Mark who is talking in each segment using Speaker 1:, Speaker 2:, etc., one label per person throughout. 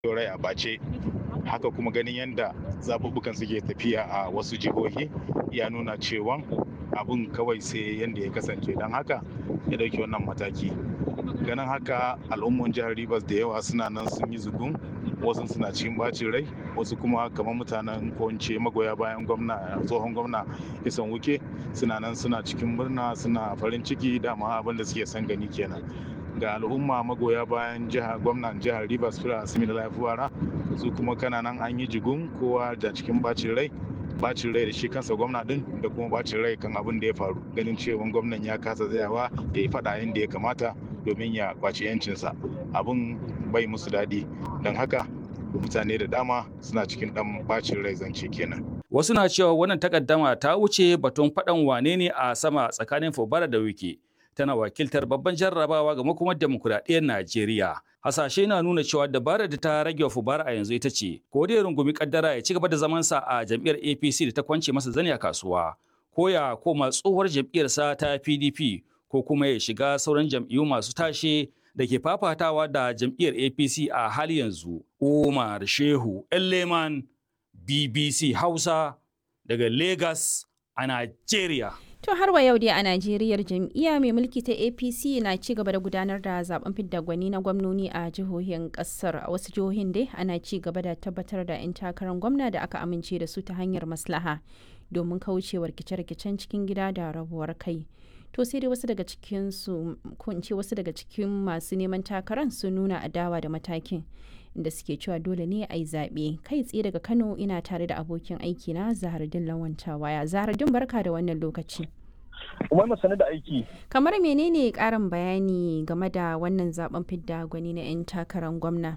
Speaker 1: rai a bace haka kuma ganin yadda zaɓuɓɓukan suke tafiya a wasu jihohi ya nuna cewa abin kawai sai yadda ya kasance don haka ya ɗauki wannan mataki ganin haka al'umman jihar rivers da yawa suna nan sun yi zugun wasu suna cikin bacin rai wasu kuma kamar mutanen ko magoya bayan gwamna tsohon gwamna isan wuke suna nan suna cikin murna suna farin ciki dama abin da suke son gani kenan ga al'umma magoya bayan jihar gwamnan jihar rivers fira asimi da lafiwara su kuma kana nan an yi jigun kowa da cikin bacin rai bacin rai da shi kansa gwamna din da kuma bacin rai kan abin da ya faru ganin cewa gwamnan ya kasa tsayawa ya yi fada yadda ya kamata domin ya kwaci yancinsa abin bai musu daɗi don haka mutane da dama suna cikin ɗan bacin rai zance kenan
Speaker 2: wasu na cewa wannan takaddama ta wuce batun faɗan wane ne a sama tsakanin fubara da wiki tana wakiltar babban jarrabawa ga makomar demokuraɗiyyar Najeriya. Hasashe na nuna cewa dabarar da ta rage wa Fubara a yanzu ita ce, ko da ya rungumi kaddara ya ci gaba da zamansa a jam'iyyar APC da ta kwance masa zani a kasuwa, ko ya koma tsohuwar jam'iyyarsa ta PDP, ko kuma ya shiga sauran jam'iyyu masu tashe da ke fafatawa da jam'iyyar APC a hali yanzu. Umar Shehu Elleman, BBC Hausa, daga Lagos a Najeriya.
Speaker 3: To har wa yau dai a Najeriya jam'iyya mai mulki ta APC na ci gaba da gudanar da zaben fidda gwani na gwamnoni a jihohin kasar. A wasu jihohin dai ana ci gaba da tabbatar da 'yan takarar gwamna da aka amince da su ta hanyar maslaha domin kaucewa rikice-rikicen cikin gida da rabuwar kai. To sai dai wasu daga cikin su ko in ce wasu daga cikin masu neman takarar sun nuna adawa da matakin. inda suke cewa dole ne a yi zaɓe kai tsaye daga kano ina tare da abokin aiki na zahardin lawanta waya zahardin barka da wannan lokaci
Speaker 4: umar masani da aiki
Speaker 3: kamar menene karin bayani game da wannan zaben fidda gwani na 'yan takarar gwamna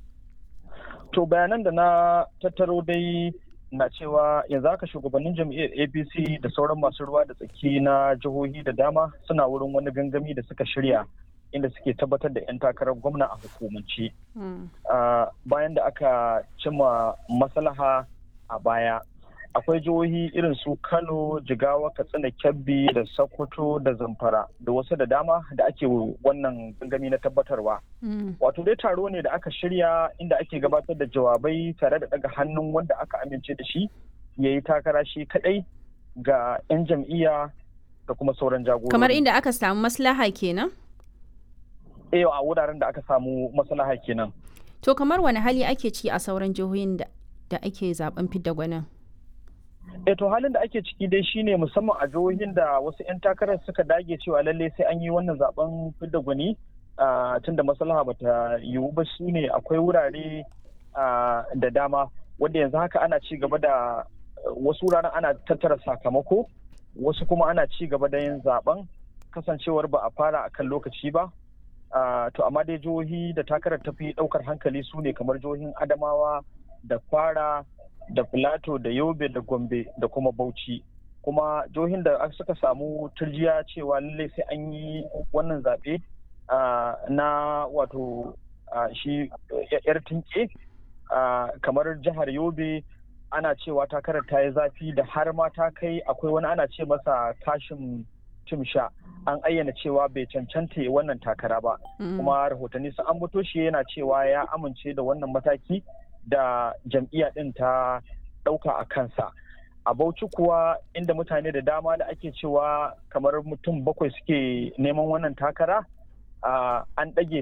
Speaker 4: to bayanan da na tattaro dai na cewa yanzu haka shugabannin jam'iyyar apc da sauran masu ruwa da tsaki na jihohi da dama suna wurin wani gangami da suka shirya inda suke tabbatar da 'yan takarar gwamna a hukumance bayan da aka cimma maslaha a baya akwai jihohi irin su kano jigawa katsina kebbi da sokoto da zamfara da wasu da dama da ake wannan gangami na tabbatarwa wato dai taro ne da aka shirya inda ake gabatar da jawabai tare da daga hannun wanda aka amince da shi ya yi takara shi kadai ga 'yan jam'iyya da kuma sauran jagorori
Speaker 3: kamar inda aka samu maslaha kenan
Speaker 4: eh a wuraren da aka samu maslaha kenan
Speaker 3: to kamar wani hali ake ci a sauran jihohin da ake zaben fidda gwanin
Speaker 4: eh to halin da ake ciki dai shine musamman a jihohin da wasu 'yan takarar suka dage cewa lalle sai an yi wannan zaben fidda gwani tun da maslaha bata yiwu ba su ne akwai wurare da dama wanda yanzu haka ana ci gaba da wasu wuraren ana tattara sakamako wasu kuma ana ci gaba da yin zaben kasancewar ba a fara a kan lokaci ba to amma dai jihohi da takarar tafi daukar hankali su ne kamar jihohin adamawa da kwara da filato da yobe da gombe da kuma bauchi kuma jihohin da suka samu turjiya cewa lallai sai an yi wannan zaɓe na wato shi yar tinke kamar jihar yobe ana cewa takarar ta yi zafi da har ma ta kai akwai wani ana ce masa kashin timsha an ayyana cewa bai cancanta wannan takara ba kuma rahotanni sun ambato shi yana cewa ya amince da wannan mataki da jam'iyya ɗin ta ɗauka a kansa a bauchi kuwa inda mutane da dama da ake cewa kamar mutum bakwai suke neman wannan takara an ɗage